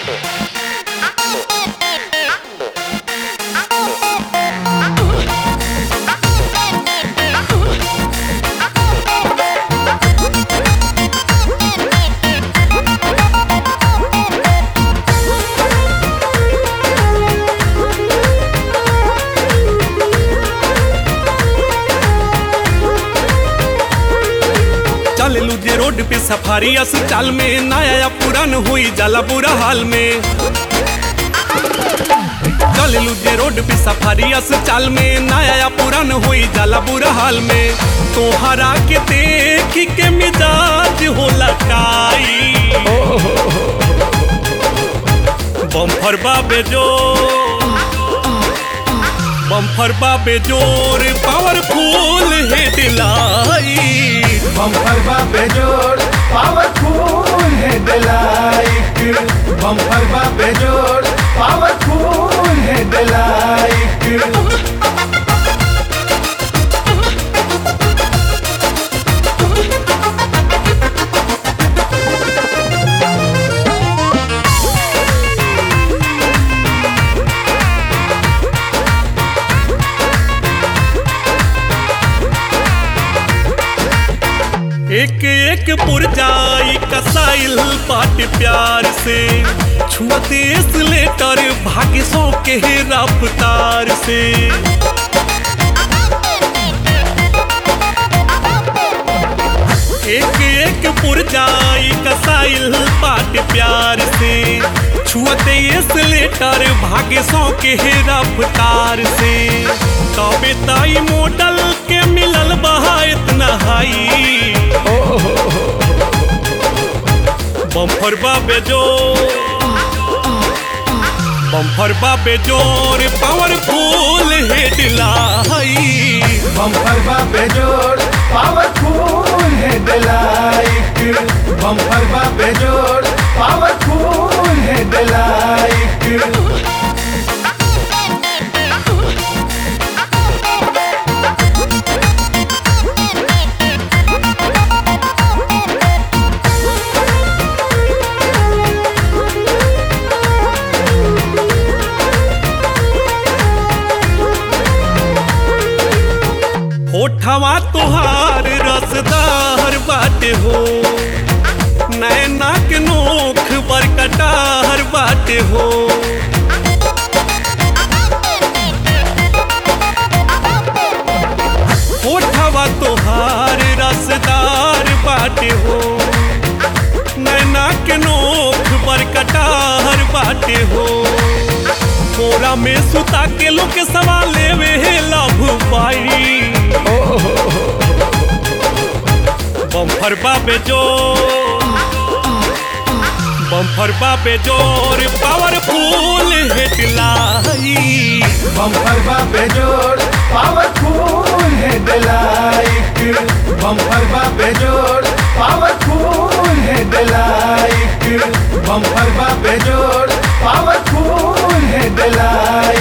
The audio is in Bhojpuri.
चललू जे रोड पे सफारी अस चाल में नया या पुरान हुई जाला बुरा हाल में चललू जे रोड पे सफारी अस चाल में नया या पुरान हुई जाला बुरा हाल में तोहरा के देख के मिजाज होला काई बम्फर बाबे जो बम्फर बाबे जोर पावरफुल हेडलाइट बम्पर बापे जोड़ पावरफुल हेडलाइट बम्पर बापे जोड़ पावरफुल हेडलाइट एक एक पुरजाई कसाइल बाट प्यार से छुअते लेटर भाग्य सौ के रफ्तार से एक एक पुरजाई कसाइल बाट प्यार से छुअते लेटर भाग्य सौ के रफ्तार से तबे ताई मॉडल के मिलल बहा इतना हाई बम्फर बाबे जोर बम्फर बाबे जोर पावरफुल हेडलाइट बम्पर बापे जोड़ पावरफुल हेडलाइट बम्पर बापे जोड़ पावरफुल हेडलाइट होठवा तुहार रसदार बाटे हो नैना के नोख बरकटार बाटे हो होठवा तुहार रसदार बाटे हो नैना के नोख बरकटार बाटे हो कोरा में सुता के लोग के सवाल लेवे लभ पाई बम्फर बाबे जोर बम्फर बाबे जोर पावरफुल हेडलाइट बम्पर बापे जोड़ पावरफुल हेडलाइट बम्पर बापे जोड़ पावरफुल हेडलाइट बम्पर बापे जोड़ पावरफुल हेडलाइट